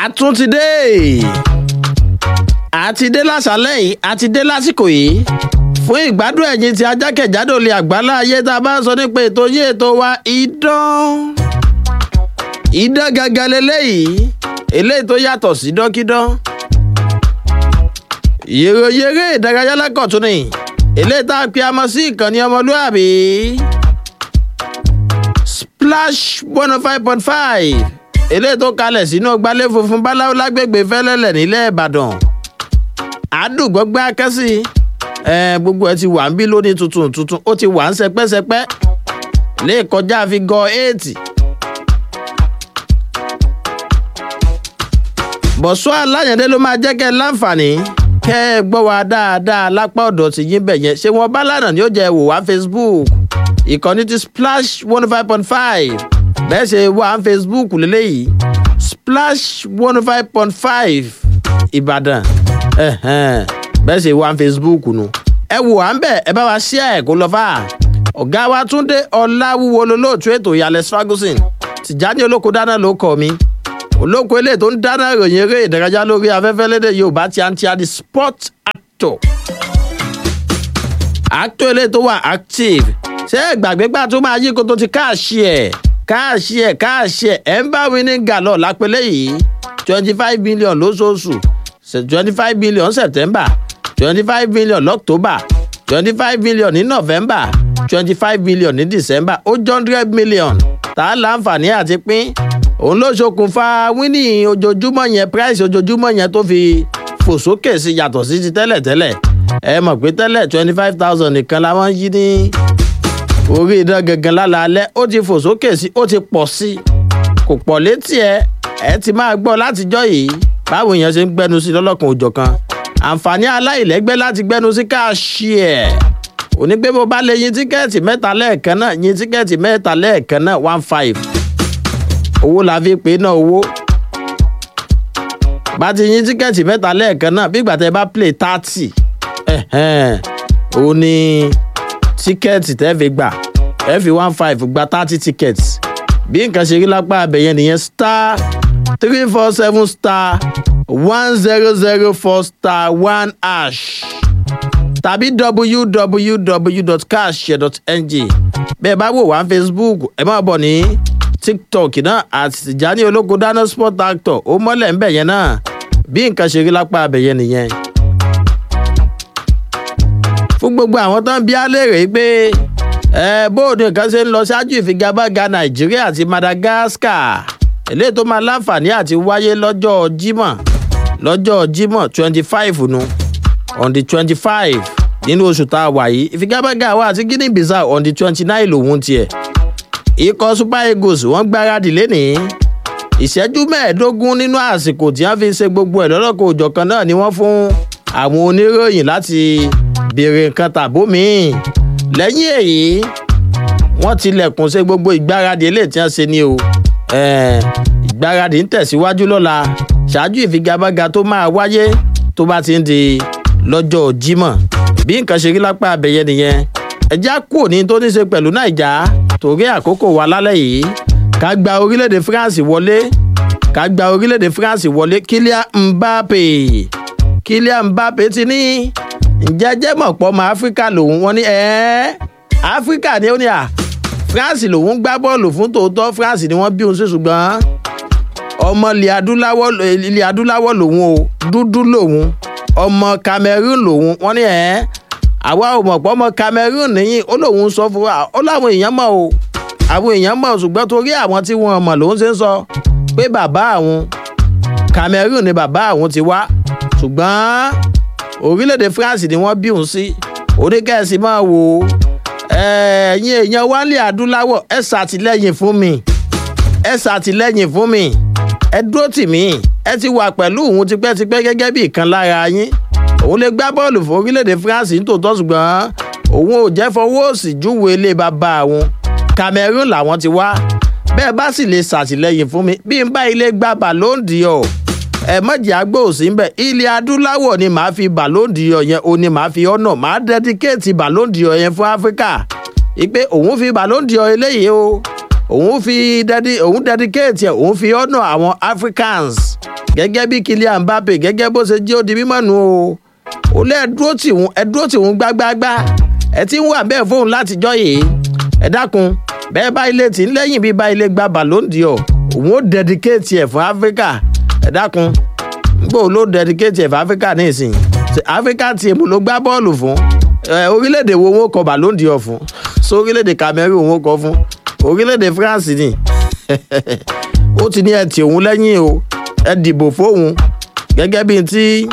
tún ti dé àti dé lásàlẹ̀ yìí àti dé lásìkò yìí fún ìgbádùn ẹ̀yìn tí ajákẹ̀jádò lè àgbálá ayé tá a bá ń sọ nípa ètò yé ètò wa idán idán gangan leléyìí eléyìí tó yàtọ̀ sí dọ́kídán yèròyèrè ìdárayá lákọ̀tún ni eléyìí tá a pe amọ sí ìkànnì ọmọlúàbí splash one oh five point five eléyìí tó kalẹ̀ sínú gbalẹ̀ funfun báláwo lágbègbè fẹ́lẹ́lẹ̀ nílẹ̀ ìbàdàn àdùgbọ́gbẹ́ akẹ́sì gbogbo ẹ ti wà ń bí lónìí tuntun tuntun ó ti wà ń sẹpẹ́sẹpẹ́ lè kọjá fi gọ éètì. bọ̀sọ́ aláyẹ̀dé ló máa jẹ́ kẹ́ ẹ láǹfààní kẹ́ ẹ gbọ́ wa dáadáa lápá ọ̀dọ̀ tí yín bẹ̀ yẹn ṣé wọn bá lànà ni ó jẹ́ wò wá facebook ìkànnì ti splash one five point five bẹ́ẹ̀ ṣe wà á facebook lélẹ́yìí splash one five point five ìbàdàn bẹ́ẹ̀ ṣe wà á facebook nu ẹ wò á ń bẹ̀ ẹ bá wa ṣí ẹ̀ kó lọ fà ọ̀gá wa túndé ọ̀làwúwo lolóòtú ètò ìyàlẹ̀ ferguson tìjáde olóko dáná ló kọ́ mi olóko ilé tó ń dáná ìròyìn eré ìdárayá lórí afẹ́fẹ́ lédè yorùbá tí a ń tí a di sport actor actor ilé tó wà active ṣé ìgbàgbé gbà tó máa yí kó tó ti káàṣì ẹ̀ káàṣì ẹ̀ káàṣì ẹ̀ ẹ̀ ń bá winning gallon lápẹ́lẹ́ yìí twenty five million lóṣooṣù twenty five million september twenty five million loctober twenty five million ní november twenty five million ní december ó jọ hundred million tá a láǹfààní àti pín òun ló ṣokùnfà wíní ojoojúmọ́ yẹn price ojoojúmọ́ yẹn tó fi fò sókè sí yàtọ̀ sí ti tẹ́lẹ̀ tẹ́lẹ̀ ẹ mọ̀ pé tẹ́lẹ̀ twenty five thousand nìkan la wọ́n yí ní orí idán gangan lálaalẹ́ ó ti fò sókè sí ó ti pọ̀ sí kò pọ̀ létí ẹ ẹ ti máa gbọ́ látijọ́ yìí báwo èèyàn ṣe ń gbẹnu sí lọ́lọ́kan òjọ̀kan àǹfààní aláìlẹ́gbẹ́ láti gbẹnu sí káàṣì ẹ̀ òní pé bó bá lè yin tíkẹ́ẹ̀tì mẹ́ta lẹ́ẹ̀kan náà yin tíkẹ́ẹ̀tì mẹ́ta lẹ́ẹ̀kan náà one five owó la fi pè náà owó bá ti yin tíkẹ́ẹ̀tì mẹ́ta lẹ́ẹ̀kan náà bí ìgbà tẹ́ bá play thirty òun ni tíkẹ́ẹ̀tì tẹ́ fi gbà ẹ fi one five gba thirty tickets bí nǹkan ṣe rí lápá abẹ̀yẹn nìyẹn star three four seven star one zero zero four star one hash tàbí www.cashshare.ng bẹ́ẹ̀ bá wò wá facebook ẹ máa bọ̀ ní tiktok náà àti tìjání olóko dáná sport actor ó mọ́lẹ̀ ńbẹ̀ yẹn náà bí nǹkan ṣe rí lápá abẹ yẹn nìyẹn. fún gbogbo àwọn tó ń bí alẹ́rìí pé ẹ bóòdù nǹkan ṣe ń lọ ṣáájú ìfigagbága nàìjíríà àti madagascar eléyìí tó máa láǹfààní àti wáyé lọ́jọ́ jímọ̀ lọ́jọ́ jímọ̀ twenty five nu on the twenty five nínú oṣù tá a wà yìí ìfigagbága wa àti guinea bissau on the twenty nine lòun tiẹ̀ ikọ̀ super eagles wọ́n gbáradì lénìí ìṣẹ́jú mẹ́ẹ̀ẹ́dógún nínú àsìkò tí wọ́n fi ṣe gbogbo ẹ̀ lọ́lọ́kọ̀ òjọ̀kan náà ni wọ́n fún àwọn oníròyìn láti béèrè nǹkan tàbó míì lẹ́yìn èyí wọ́n tilẹ̀kùn ṣe gbogbo ìgbáradì eléyìí tí wọ́n ṣe ni o ìgbáradì ń tẹ̀síwájú lọ́la ṣáájú ìfigagbága tó máa wáyé tó bá ti ń di lọ́jọ́ jímọ̀ bí nǹkan ṣe rí lápá abẹ́yẹ nìyẹn ẹjá kúrò ní tó ní ṣe pẹ̀lú nàìjà torí àkókò wa lálẹ́ yìí ká gba orílẹ̀-èdè france wọlé ká gba orílẹ̀-èdè france wọlé kílíà mbappe kílíà mbappe ti ní ǹjẹ́ jẹ́ mọ̀ pọ̀ ọmọ áfíríkà lòun wọ́n ní ẹ́ áfíríkà ni ó ní à france lòun gbá bọ́ọ̀lù fún tòótọ́ france ni wọ́n bí òun sí ṣùgbọ́n ọmọ ilẹ̀ adúláwọ̀ lòun o dúdú lòun ọmọ cameroon lòun wọ́n ní ẹ́ àwa ò mọ̀ pọ́ ọmọ cameroon nìyí ó lóun sọ fún wa ó láwọn èèyàn mọ̀ o àwọn èèyàn mọ̀ ṣùgbọ́n torí àwọn tí wọ́n mọ̀ lòun ṣe ń sọ pé bàbá àwọn cameroon ni bàbá àwọn ti wá ṣùgbọ́n orílẹ̀-èdè france ni wọ́n bí òun sí oníkẹ́sì máa wò ó ẹ̀yin èèyàn wálé adúláwọ̀ ẹ ṣàtìlẹ́yìn fún mi ẹ ṣàtìlẹ́yìn fún mi ẹ dúró tì mí ẹ ti wà pẹ̀lú òun tipẹ́tipẹ́ gẹ́gẹ́ bí ìkan lára yín òun lè gbá bọ́ọ̀lù fún orílẹ̀-èdè france nítòótọ́ ṣùgbọ́n òun ò jẹ́ fọwọ́ òsì júwe ilé bàbá àwọn cameroon làwọn ti wá bẹ́ẹ̀ bá sì lè ṣàtìlẹ́yìn fún mi bí n bá ilé gba ballon d'or ẹ mọ̀jì àgbò òsì ń bẹ̀ ilẹ̀ adúláwọ̀ ni màá fi ballon d'or yẹn o ni màá fi ọ̀nà màá dẹ́díkéètì ballon d'or yẹn fún áfíríkà ìpè òun fi ballon d'or eléyìí o òun fi dedi òun dedicate ẹ̀ òun fi honour àwọn africans gẹ́gẹ́ bí Kylian Mbappe gẹ́gẹ́ bó ṣe jẹ́ ó di mímọ́ nù o ó lé ẹdúró tì wọ́n ẹdúró tì wọ́n gbágbágbá ẹ ti ń wà bẹ́ẹ̀ fóun látijọ́ yìí ẹ dákun bẹ́ẹ̀ bá ilé tì ń lẹ́yìn bí bá ilé gba Ballon d'Or òun ó dedicate ẹ̀ fún Africa ẹ dákun gbọ́ ló dedicate ẹ̀ fún Africa ní ìsìn Africa team ló gbá bọ́ọ̀lù fún orílẹ̀-èdè wo wọn kọ Ballon d'Or fún so orílẹ̀-èdè Cameroon wọn kọ fún orílẹ̀-èdè France ni ó ti ní ẹ tì òun lẹ́yìn o ẹ dìbò fóun gẹ́gẹ́ bíi ti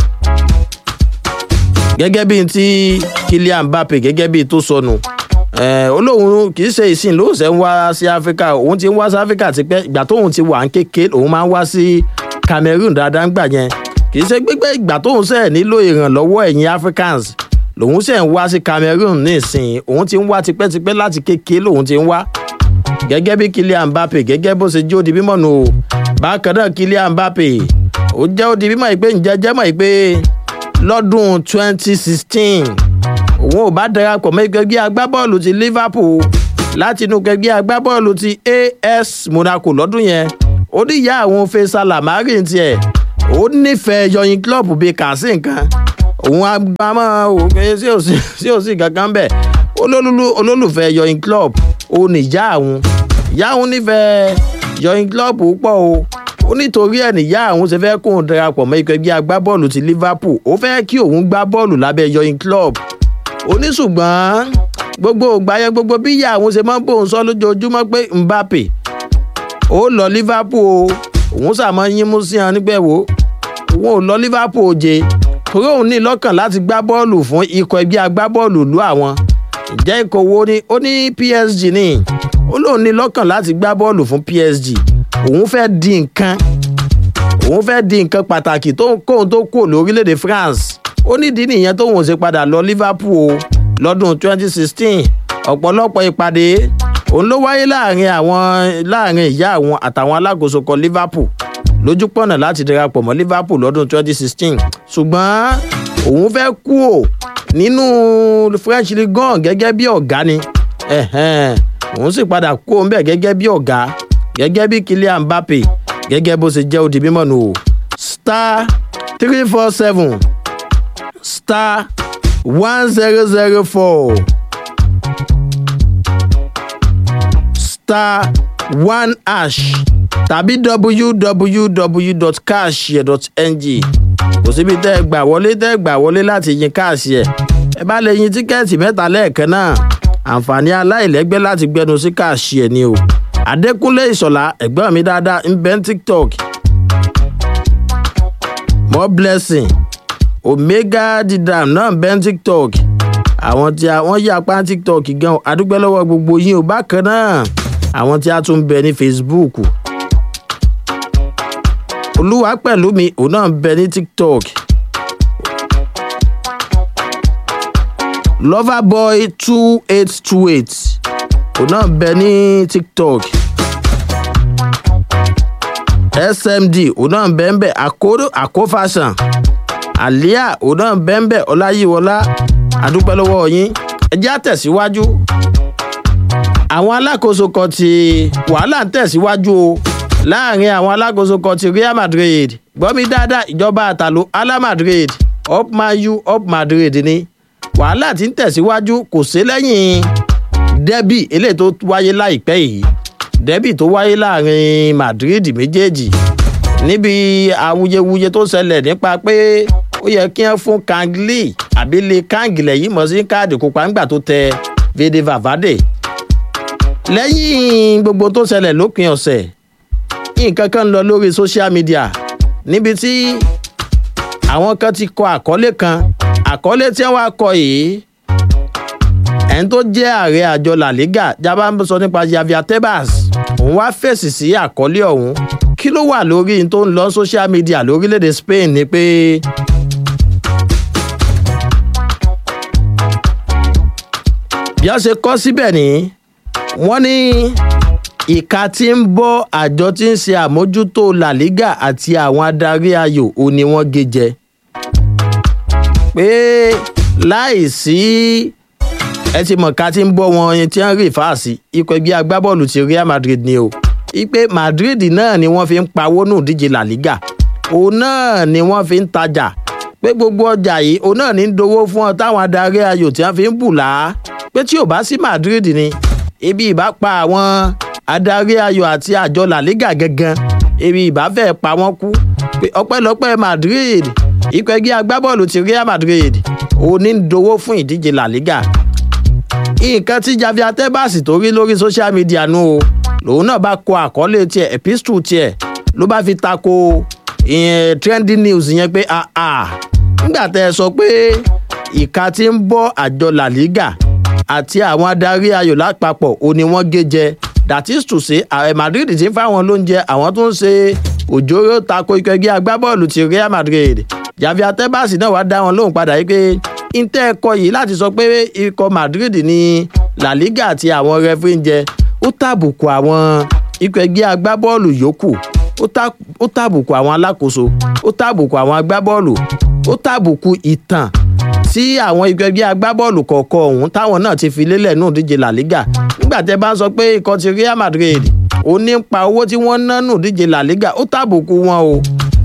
gẹ́gẹ́ bíi ti Kylian Mbappe gẹ́gẹ́ bíi tó sọnù olóhùn kì í ṣe ìsìn ló ṣe ń wá sí Áfíríkà òun ti ń wá sí Áfíríkà tipẹ́ ìgbà tóun ti wà ń kéke òun máa ń wá sí Cameroon dáadáa ń gbà yẹn kì í ṣe gbígbé ìgbà tóun ṣe nílò ìrànlọ́wọ́ ẹ̀yin Africans lòun ṣe ń wá sí Cameroon nísìnyí òun ti ń wá tipẹ́tipẹ́ láti kéke lòun ti ń wá gẹ́gẹ́ bí Kylian Mbappe gẹ́gẹ́ bó ṣe jó di mímọ́ nù o bákan náà Kylian Mbappe ó jẹ́ ó di mímọ́ yìí pé ǹjẹ́ jẹ́ mọ̀ yìí pé lọ́dún 2016 òun ò bá darapọ̀ mọ́ ẹgbẹ́ agbábọ́ọ̀lù ti Liverpool láti inú ẹgbẹ́ agbábọ́ọ̀lù ti AS Monaco lọ́dún yẹn ó ní ìyá àwọn Faisal Lamari tiẹ̀ ó nífẹ̀ẹ́ yọyin club bíi kàásì nǹkan òun agbámọ́ òkè sí òsì kankan bẹ́ẹ̀ olólùfẹ́ yọyin club ó ní ìyá àwọn ìyá àwọn nífẹ̀ẹ́ yọyin club púpọ̀ o ó nítorí ẹ̀ níyà àwọn ṣe fẹ́ kóun darapọ̀ mọ́ ikọ̀ ẹgbẹ́ agbábọ́ọ̀lù ti Liverpool ó fẹ́ kí òun gbá bọ́ọ̀lù lábẹ́ yọyin club ó ní ṣùgbọ́n gbogbo ògbáyẹ gbogbo bí ìyá àwọn ṣe máa ń bóun sọ lójoojúmọ́ pé Mbappe ó lọ Liverpool o òun sàmọ́ yín mú sí hàn nígbẹ̀ wo òun ò lọ Liverpool jẹ torí òun ní lọ́kàn láti gbá bọ́ọ̀lù fún ikọ̀ ẹgbẹ́ agbábọ́ọ̀lù ìlú àwọn ìjẹ́ ikọ̀ wo ni ó ní PSG ní ó lóun ní lọ́kàn láti gbá bọ́ọ̀lù fún PSG òun fẹ́ di nǹkan òun fẹ́ di nǹkan pàtàkì kóun tó kú lórílẹ̀‐èdè France ó nídìí nìyẹn tóun ò ṣe padà lọ Liverpool lọ́dún 2016 ọ̀pọ̀lọpọ̀ ìpàdé òun ló wáyé láàrin àwọn láàrin ìyá àwọn àtàwọn alákòóso kan Liverpool lójú pọ̀nà láti darapọ̀ mọ́ Liverpool lọ́dún 2016 ṣùgbọ́n òun fẹ́ kú ò nínú French Ligue 1 gẹ́gẹ́ bí ọ̀gá ni òun sì padà kú òun bẹ̀ gẹ́gẹ́ bí ọ̀gá gẹ́gẹ́ bí Kylian Mbappe gẹ́gẹ́ bó ṣe jẹ́ odi mímọ́ nù o star three four seven star one zero zero four star one hash tàbí www.cashye.ng kò síbi tẹ́ ẹ gbà wọlé tẹ́ ẹ gbà wọlé láti yin káàsì ẹ̀ ẹ bá lè yin tíkẹ́ẹ̀tì mẹ́ta lẹ́ẹ̀kan náà àǹfààní aláìlẹ́gbẹ́ láti gbẹnu sí káàsì ẹ̀ ni o adékúnlé ìṣọ̀lá ẹ̀gbọ́n mi dáadáa ń bẹ ní tiktok more blessing omega didam náà ń bẹ ní tiktok àwọn tí wọ́n yí apá ní tiktok gan adúgbò lọ́wọ́ gbogbo yín o bákan náà àwọn tí a tún ń bẹ ní facebook olúwa pẹ̀lú mi òun náà ń bẹ ní tiktok loverboy two eight two eight òun náà bẹ ní tiktok smd òun náà bẹ ń bẹ àkófàṣàn àlíà òun náà bẹ ń bẹ ọláyíwọlá àdúpẹ́ lọ́wọ́ yín ẹ jẹ́ àtẹ̀síwájú àwọn alákòóso kan ti wàhálà ń tẹ̀síwájú o láàrin àwọn alákòóso kan ti real madrid gbọ́mi dáadáa ìjọba àtàlù ala madrid up man u up madrid ni wàhálà ti ń tẹ̀síwájú kò sí lẹ́yìn dẹ́bì eléyìí tó wáyé láìpẹ́ yìí dẹ́bì tó wáyé láàrin Madrid méjèèjì níbi awuyewuye tó ṣẹlẹ̀ nípa pé ó yẹ kí wọ́n fún Kangli àbílẹ̀ Kangilẹ̀ yìí mọ̀ sí káàdì kópa ńgbà tó tẹ Vede Valverde lẹ́yìn gbogbo tó ṣẹlẹ̀ lópin ọ̀sẹ̀ nǹkan kan ń lọ lórí social media níbi tí àwọn kan ti kọ àkọlé kan àkọlé tí wọ́n á kọ yìí ẹni tó jẹ́ ààrẹ àjọ La Liga jábá ń sọ nípa Javier Tebas òun wá fèsì sí àkọlé ọ̀hún kí ló wà lórí tó ń lọ social media lórílẹ̀‐èdè Spain ni pé bí wọ́n ṣe kọ́ síbẹ̀ ni wọ́n ní ìka tí ń bọ́ àjọ tí ń ṣe àmójútó La Liga àti àwọn adarí ayò ò ní wọ́n gé jẹ pé láì sí ẹ ti mọ̀ ká ti ń bọ́ wọn yẹn tí wọ́n rí fáàsì ikọ̀ ẹgbẹ́ agbábọ́ọ̀lù ti real madrid ni o ipe madrid náà ni wọ́n fi ń pawó nù díje la liga òun náà ni wọ́n fi ń tajà pé gbogbo ọjà yìí òun náà ní ń dowó fún ọ táwọn adarí ayò tí wọ́n fi ń bù lá pé tí ò bá sí madrid ni ibi ìbá pa àwọn adarí ayò àti àjọ la liga gangan ibi ìbá fẹ́ pa wọ́n kú pé ọpẹ́lọpẹ́ madrid ikọ̀ ẹgbẹ́ agbábọ́ọ̀lù ti real madrid òun ní ń dowó fún ìdíje la liga nǹkan tí javier tebas tó rí lórí social media nu o lòun náà bá kọ àkọlé tiẹ̀ epistle tiẹ̀ ló bá fi tako ìyẹn trending news yẹn pé nígbà tẹ́ ẹ sọ pé ìka tí ń bọ́ àjọ la liga àti àwọn adarí ayò lápapọ̀ ò ní wọ́n gé jẹ that is to say ààrẹ madrid ti ń fáwọn lóúnjẹ àwọn tó ń ṣe òjòrò tako ikọ̀ ẹgbẹ́ agbábọ́ọ̀lù ti real madrid javier tebas náà wá dá wọn lóhùn padà yìí pé intẹ́ ẹ̀kọ́ yìí láti sọ pé ikọ̀ madrid ní la liga àti àwọn referee ń jẹ ó tàbùkù àwọn ikọ̀ ẹgbẹ́ agbábọ́ọ̀lù yòókù ó tàbùkù àwọn alákòóso ó tàbùkù àwọn agbábọ́ọ̀lù ó tàbùkù ìtàn tí àwọn ikọ̀ ẹgbẹ́ agbábọ́ọ̀lù kọ̀ọ̀kan ọ̀hún táwọn náà ti fi lélẹ̀ nù díje la liga nígbà tẹ́ bá ń sọ pé ikọ̀ ti real madrid ó ní pa owó tí wọ́n ná nù díje la liga ó tàbùkù wọn o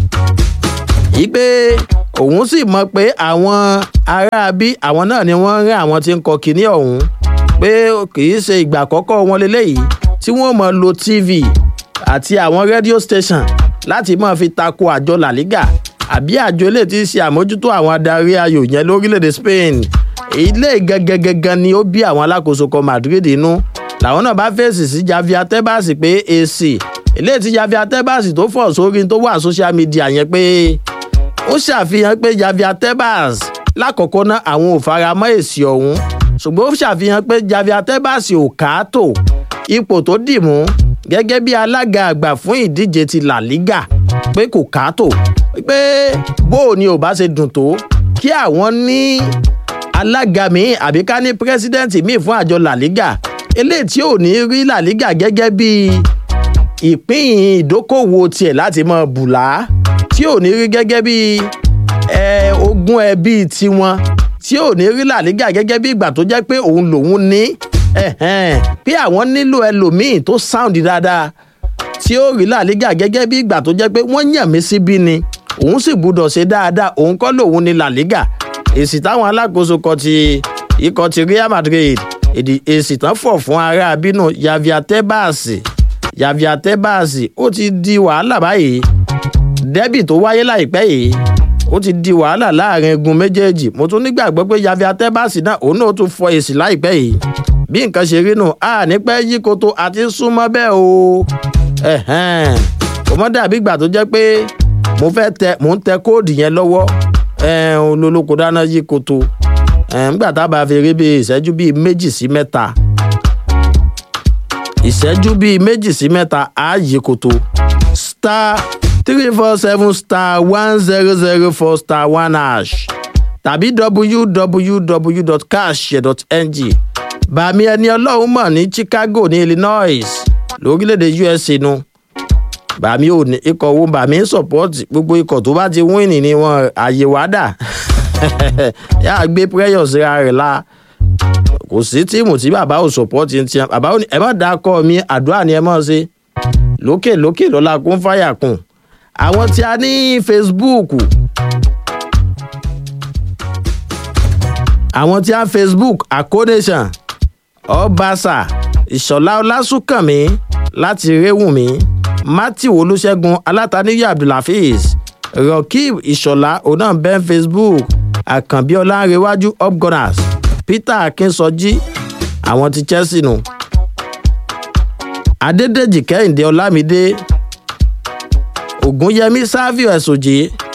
yìí pé òun sì mọ̀ pé àwọn aráabí àwọn náà ni wọ́n rán àwọn tí ń kọ kínní ọ̀hún pé kì í ṣe ìgbà àkọ́kọ́ wọn leléyìí tí wọ́n mọ̀ lo tv àti àwọn rédíò station láti mọ̀ fi tako àjọ la liga àbí àjọ ilé tí ń ṣe àmójútó àwọn adarí ayò yẹn lórílẹ̀‐èdè spain ilé gangan ni ó bí àwọn alákòóso kan madrid inú làwọn náà bá fèsì sí javier tebas pé èsì ilé tí javier tebas tó fọ̀ sórí tó wà social media yẹn pé ó ṣàfihàn pé javier tebas lákọ̀ọ́kọ́ náà àwọn ò fara mọ́ èsì ọ̀hún ṣùgbọ́n ó ṣàfihàn pé javier tebas ò káàtó ipò tó dì mú gẹ́gẹ́ bí alága àgbà fún ìdíje ti la liga pé kò káàtó pé bóò ni ò bá ṣe dùn tó kí àwọn ní alága míì àbí ká ní pírẹsidẹ́ǹtì míì fún àjọ la liga eléyìí tí ò ní rí la liga gẹ́gẹ́ bí ìpín ìdókòwò tiẹ̀ láti mọ bùlá tí ò ní rí gẹ́gẹ́ bí ogún ẹbí tiwọn tí ò ní rí la liga gẹ́gẹ́ bí ìgbà tó jẹ́ pé òun lòun ní pé àwọn nílò ẹlòmíì tó sound dáadáa tí ó rí la liga gẹ́gẹ́ bí ìgbà tó jẹ́ pé wọ́n yàn mí síbí ni òun sì gbúdọ̀ ṣe dáadáa òun kọ́ lòun ní la liga èsì táwọn alákòóso kan ti ikọ̀ ti real madrid èsì tán fọ̀ fún ará abínú javier tebas javier tebas ó ti di wàhálà báyìí dẹ́bì tó wáyé láìpẹ́ yìí ó ti di wàhálà láàrin egun méjèèjì mo tún nígbàgbọ́ pé javier tebas náà òun náà tún fọ èsì láìpẹ́ yìí bí nǹkan ṣe rí nù a nípẹ́ yí koto àti súnmọ́ bẹ́ẹ̀ o kò mọ́ dàbí ìgbà tó jẹ́ pé mo fẹ́ tẹ mò ń tẹ kóòdù yẹn lọ́wọ́ olólùkọ́ dáná yí koto nígbà tá a bá fi rí bíi ìṣẹ́jú bíi méjì sí mẹ́ta ìṣẹ́jú bíi méjì sí mẹ́ta á yí koto star three four seven star one zero zero four star one hash tàbí www.cash.ng bàmí ẹni ọlọ́run mọ̀ ní chicago ní illinois lórílẹ̀‐èdè usa nu bàmí ò ní ikọ̀ wo bàmí ń sọ̀pọ́ọ̀tì gbogbo ikọ̀ tó bá ti wíìnì ni wọn àyè wá dà yà á gbé prayer síra rẹ̀ la kò sí tíìmù tí bàbá ò sọ̀pọ́ọ̀tì ń tiẹ̀ bàbá ò ní ẹ má dá kọ́ mi àdúrà ni ẹ mọ̀ ṣe lókè lókè lọ́la kún fáyà kùn àwọn tí a ní facebook àwọn tí a facebook acconation ọbaṣà ìṣọ̀lá ọlásùnkànmí láti réwùmí matthew olùṣègùn alátàníyà abdulhafiz rokeeb ìṣọ̀lá ọ̀nà ben facebook àkànbí ọlárẹ̀wájú upgunners peter akínsọjí àwọn ti chelsea nù adédèjì kẹ́hìndé ọlámídé ògúnyẹmí savio ẹ̀sùnjì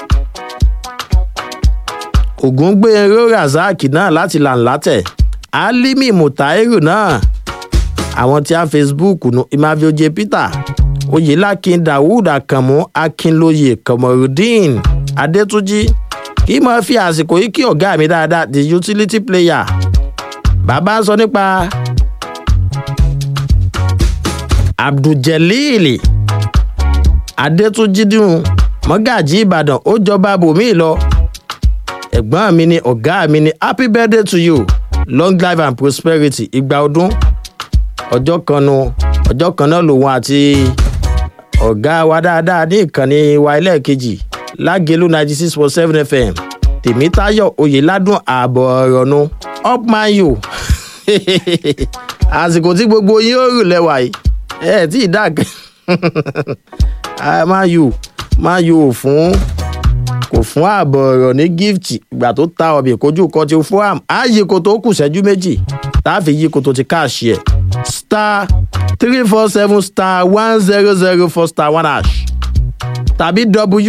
ògúngbẹ̀rọ razak náà láti làǹlátẹ̀ alimi mutairu náà àwọn tí a facebook nu imavioje peter oyelakin dawood akanmu akinloye kamorudeen adetunji kí mo fi àsìkò yìí kí ọ̀gá mi dáadáa the utility player bàbá ń sọ nípa abdulgelil adétúnjídùn mọ́gàjì ìbàdàn ó jọba bòmí lọ ẹ̀gbọ́n mi ni ọ̀gá mi ni happy birthday to you long life and prosperity ìgbà ọdún ọjọ́ kan nu ọjọ́ kan náà lòun àti ọ̀gá wa dáadáa ní ìkànnì wa ẹlẹ́ẹ̀kejì lágẹ̀lú ninety six point seven fm tèmítayọ̀ oyèládùn ààbọ̀ ọ̀rọ̀ nu up man you àsìkò tí gbogbo yín ó rù lẹ́wà yìí ẹ tí ì dàg man you man you ò fún kò fún ààbọ̀ ọ̀rọ̀ ní gift ìgbà tó ta ọbẹ̀ kojú kan ti fún am á yí ko tó kù ṣẹ́jú méjì tá a fi yí ko tó ti káàṣì ẹ̀ star three four seven star one zero zero four star one hash tàbí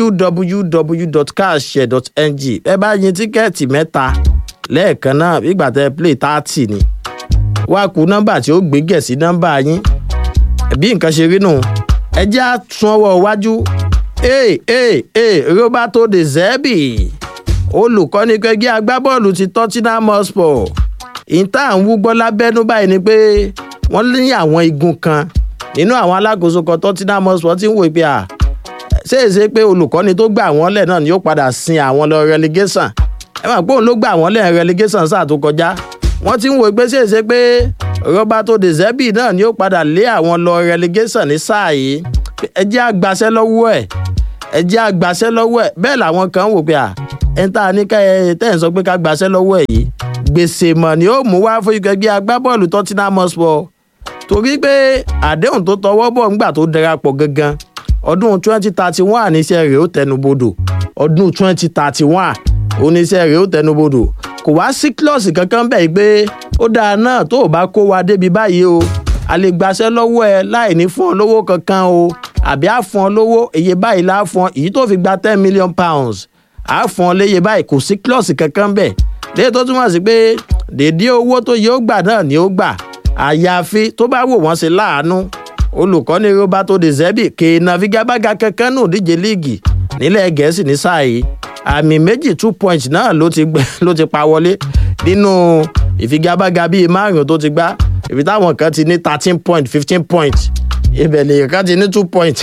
www.cashshare.ng ẹ bá yin tíkẹ́ẹ̀tì mẹ́ta lẹ́ẹ̀kan náà ìgbà tẹ play thirty ni wá ku nọ́mbà tí ó gbé gẹ̀ sí nọ́mbà yín bí nǹkan ṣe rí nù ẹ jẹ́ àtún ọwọ́ iwájú ee ee ee roberto de zerbi olùkọ́ni kẹgbẹ́ agbábọ́ọ̀lù ti tottenham hotspur ìta à ń wúgbọ́ lábẹ́nú báyìí ni pé wọ́n ní àwọn igun kan nínú àwọn alákòóso kan tottenham hotspur ti ń wò pé à ṣèṣe pé olùkọ́ni tó gbà wọ́n lẹ̀ náà ni yóò padà sin àwọn lọ relegation ẹ mọ̀ pé òun ló gbà wọ́n lẹ̀ relegation sáà tó kọjá wọ́n ti ń wò pé ṣèṣe pé roberto de zerbi náà ni yóò padà lé àwọn lọ relegation ní sáà yìí ẹ jẹ́ àgbàṣẹ́ lọ́wọ́ ẹ̀ ẹ jẹ́ àgbàṣẹ́ lọ́wọ́ ẹ̀ bẹ́ẹ̀ làwọn kan wò pé à ẹ̀ ń tà ní ká ẹ tẹ́ ẹ̀ sọ pé ká gbàṣẹ́ lọ́wọ́ ẹ̀ yìí gbèsè mọ̀ ni ó mú wá fún ìgbẹ́gbẹ́ agbábọ́ọ̀lù tottenham hotspur torí pé àdéhùn tó tọwọ́ bọ̀ ńgbà tó darapọ̀ gangan ọdún twenty thirty one àníṣe rẹ̀ ó tẹnubodò ọdún twenty thirty one oníṣẹ́ rẹ̀ ó tẹnubodò kò wá sí klọ́ọ̀sì kankan bẹ́ẹ̀ pé ó dáa náà tó o bá kó wa débi báyìí o a lè gbaṣẹ́ lọ́wọ́ ẹ láì ní fún ọ lówó kankan o àbí á fún ọ lówó iye báyìí lá fún ọ èyí tó fi gba ten million pounds á fún ọ léye báyìí kò sí klọ́ọ̀sì kankan bẹ́ẹ̀ léyìí tó túmọ̀ sí pé dèdé owó tó yẹ ó gbà náà ni ó gbà àyàfi tó bá wò wọ́n sí láàánú olùkọ́ni roberto de zerbi kéèna figagbága kankan nù díje líìgì nílẹ̀ gẹ̀ẹ́sì ní sáà yìí àmì méjì two point náà ló ti gbẹ ló ti pa wọlé nínú ìfigagbága bíi márùn tó ti gbá ibi táwọn kan ti ní thirteen point fifteen point ibẹ̀ lèyìn kan ti ní two point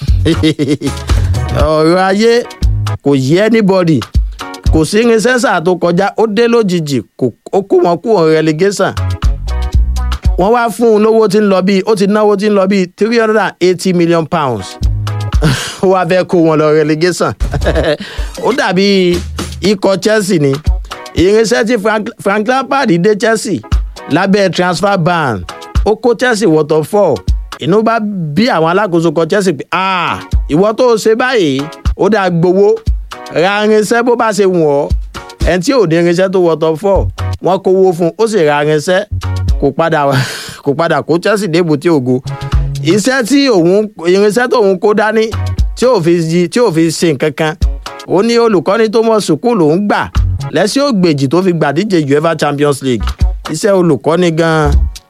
ọ̀rọ̀ ayé kò yẹ anybody kò sí irinṣẹ́ sáà tó kọjá ó dé lójijì ó kó wọn kúrò relegation wọ́n wá fún un lówó tí ń lọ bíi ó ti náwó tí ń lọ bíi three hundred and eighty million pounds ó wá fẹ́ kó wọn lọ relegation ó dàbí ikọ̀ chelsea ni irinṣẹ́ tí frank, frank lampard dé chelsea lábẹ́ transfer ban ó kó chelsea wọ̀tọ̀ fọ́ inú bá bí àwọn alákòóso kan chelsea pé ah ìwọ tó o ṣe báyìí ó dáa gbowó ra irinṣẹ́ bó bá ṣe wù ọ́ ẹni tí ò ní irinṣẹ́ tó wọ̀tọ̀ fọ́ wọ́n kówó fún un ó sì ra irinṣẹ́ kò padà kò padà kó chelsea débù tí ògo iṣẹ́ tí òun irinṣẹ́ tóun kó dání tí ò fi tí ò fi ṣe nǹkan kan ó ní olùkọ́ni tó mọ̀ sùkúù lòún gbà lẹ́sìn ògbèjì tó fi gbàdíje uefa champions league iṣẹ́ olùkọ́ni gan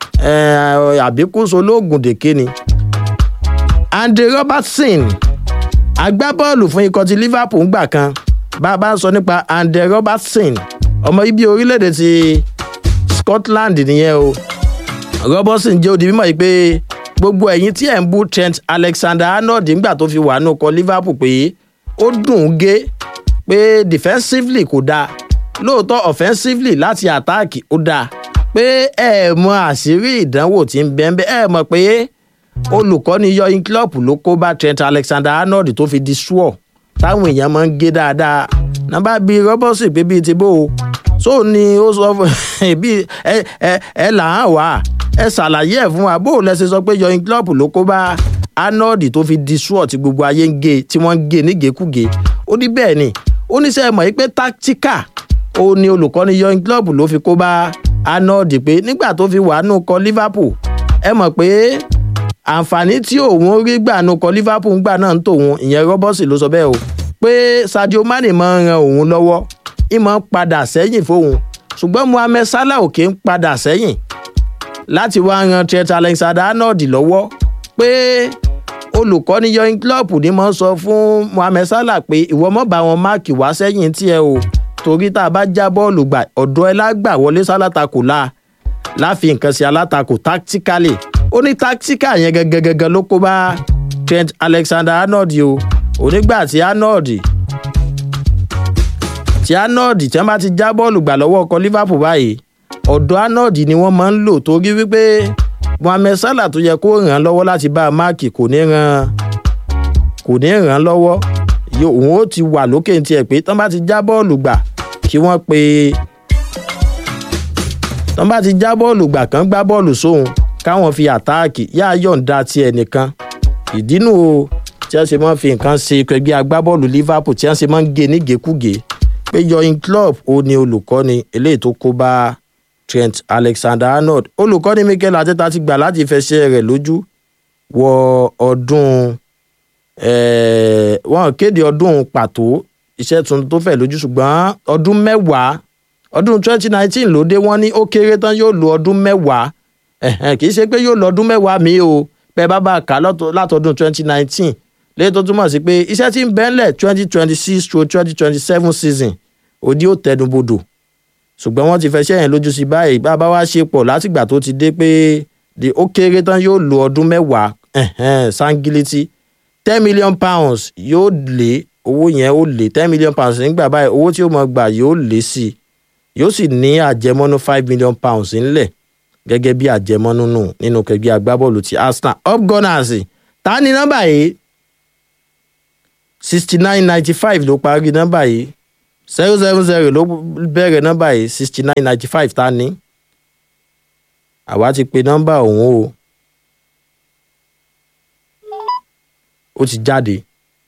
àbíkúso lóògùn dèké ni. andre robertson agbábọ́ọ̀lù fún ikọ̀ ti liverpool ń gbà kan bá a bá ń sọ nípa andre robertson ọmọ ibi orílẹ̀-èdè ti scotland nìyẹn o robertson jẹ́ odi mímọ́ yìí pé gbogbo ẹ̀yìn tí ẹ̀ ń bú trent alexander arnold nígbà tó fi wà nù kọ liverpool pé ó dùn ún gé pé defensively kò dáa lóòótọ́ offensively láti àtáàkì ó dáa pé ẹ mọ àṣírí ìdánwò tí ń bẹ́ẹ̀ bẹ́ẹ̀ ẹ mọ̀ pé olùkọ́ni yọyin club ló kó bá trent alexander arnold tó fi di sùọ́ táwọn èèyàn máa ń gé dáadáa nàbà bíi robertson pé bíi ti bó o so ni ó sọ fún bí ẹ ẹ ẹ là á wà ẹ ṣàlàyé ẹ fún wa bó o lẹ ṣe sọ pé yọyin club ló kó bá arnold tó fi di sùọ́ tí gbogbo ayé ń gé tí wọ́n ń gé nígekúge ó ní bẹ́ẹ̀ ni ó ní sẹ́ mọ̀ pé tactical ó ní olùkọ́ni yọyin club ló fi kó bá arnold pé nígbà tó fi wà nù kọ liverpool ẹ mọ̀ pé àǹfààní tí òun rí gbà nù kọ liverpool ń gbà náà ń tòun ìyẹn rọ́bọ́sì ló sọ bẹ́ẹ̀ o pé sadio mane máa ń ran òun lọ́wọ́ ìmọ̀ ń padà sẹ́yìn fóun ṣùgbọ́n mohammed salah òkè ń padà sẹ́yìn láti wá ran trent alexander arnold lọ́wọ́ pé olùkọ́ni yọyin club ni mo sọ fún mohammed salah pé ìwọ mọ̀ bá wọn máàkì wá sẹ́yìn tiẹ̀ o torí tá a bá já bọ́ọ̀lù gbà ọ̀dọ́ ẹ lágbà wọlé sálátakò la láfi nǹkan sí alátakò tactically ó ní tactical yẹn gẹ́gẹ́gẹ́gẹ́ ló kó bá trent alexander arnold o onígbà tí arnold tí arnold tí wọ́n bá ti já bọ́ọ̀lù gbà lọ́wọ́ ọkọ̀ liverpool báyìí ọ̀dọ̀ arnold ni wọ́n máa ń lò torí wípé mohammed salah tó yẹ kó ràn án lọ́wọ́ láti bá a máàkì kò ní ràn kò ní ràn án lọ́wọ́ òun ó ti wà lókè ní tiẹ̀ pé tán bá ti já bọ́ọ̀lù gbà kí wọ́n pe tán bá ti já bọ́ọ̀lù gbà kán gbá bọ́ọ̀lù sóhun káwọn fi àtáàkì yá yọ̀ǹda ti ẹnìkan ìdínú o tí wọ́n ṣe máa ń fi nǹkan ṣe ẹgbẹ́ agbábọ́ọ̀lù liverpool tí wọ́n ṣe máa ń gé nígekúge pé yọyin club ó ní olùkọ́ni eléyìí tó kó bá trent alexander arnold olùkọ́ni mikel arteta ti gbà láti fẹsẹ̀ rẹ̀ lójú wọ ọdún wọn kéde ọdún pàtó iṣẹ́ tuntun tó fẹ̀ lójú ṣùgbọ́n ọdún mẹ́wàá ọdún twenty nineteen ló dé wọ́n ní ó kéré tán yóò lo ọdún mẹ́wàá kì í ṣe pé yóò lọ ọdún mẹ́wàá mi o bẹ́ẹ̀ bá bá a kà látọdún twenty nineteen lẹ́yìn tó túmọ̀ sí pé iṣẹ́ tí ń bẹ́ńlẹ̀ twenty twenty six to twenty twenty seven season òdi ó tẹnubodò ṣùgbọ́n wọ́n ti fẹ́ ṣẹ́yìn lójú sí báyìí bá bá wá ṣe pọ̀ látìgbà tó ti dé pé ó kéré tán yóò lo ọdún mẹ́wàá sangiliti ten million pounds yóò lé owó yẹn ó lé ten million pounds nígbà báyìí owó tí ó mọ̀ gbà yóò lé sí i yóò sì ní àjẹmọ́nú five million pounds ńlẹ̀ gẹ́gẹ́ bí àjẹmọ́nú nù nínú kẹgbẹ́ agbábọ́ọ̀lù ti arsenal up gunners ta ni nọ́mbà yìí sixty nine ninety five ló parí nọ́mbà yìí zero seven zero ló bẹ̀rẹ̀ nọ́mbà yìí sixty nine ninety five ta ni àwa ti pe nọ́mbà òun o ó ti jáde.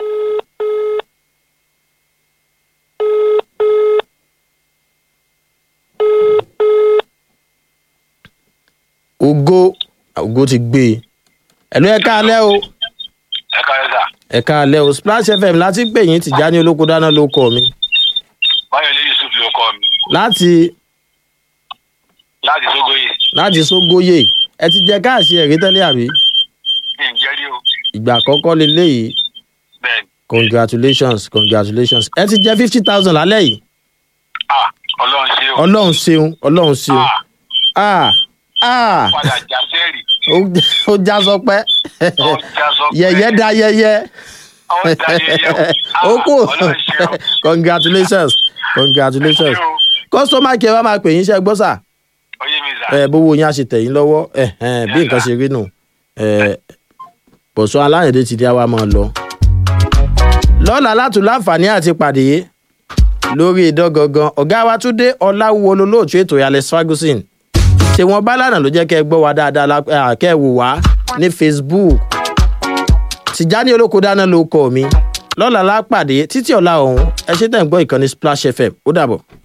ògo ògo ti gbé e ẹ̀lú ẹ̀ka alẹ́ o ẹ̀ka ẹ̀ka. ẹ̀ka alẹ́ o splash fm láti pè yín tìjà ní olóko dáná ló kọ mi báyọ̀lé yusuf ló kọ́ mi láti láti sógóyè láti sógóyè ẹ ti jẹ káàsì ẹ̀rí tẹ́lẹ̀ àbí mi ń jẹ́rí o ìgbà àkọ́kọ́ leléyìí bẹ́ẹ̀ ni congratulations congratulations ẹ ti jẹ fifty thousand lálẹ́ yìí ah ọlọ́run ṣe o ọlọ́run ṣeun ọlọ́run ṣeun ah ah ah padà já sẹ́ẹ̀rì ó- ó já sọpẹ́ ọjà sọ pé yẹ̀yẹ́ da yẹ̀yẹ́ ọjà yẹyẹ o ó kù Ah, ọlọ́run ṣe o congratulations congratulations ṣe o customer care wa máa pè yín iṣẹ́ gbọ́ sà oyè mi zà ẹ bówó yín á ṣe tẹ̀yìn lọ́wọ́ ẹ ẹ bí nǹkan ṣe rí nù ẹ bọ̀sọ́ aláyẹ̀dẹ́ ti di àwa máa lọ. lọ́la látún láǹfààní àti pàdé lórí idán gangan ọ̀gá wa tún dé ọláwúwo lolóòtú ètò alex ferguson ṣé wọn bá lánàá ló jẹ́ kẹ́ ẹ gbọ́ wa dáadáa lá- eh, kẹ́ ẹ wò wá ní facebook tìjáni olóko dáná ló kọ́ mi lọ́la lápàdé títí ọ̀la ọ̀hún ẹ ṣe tẹ̀ ń gbọ́ ìkànnì splash fm ó dàbọ̀.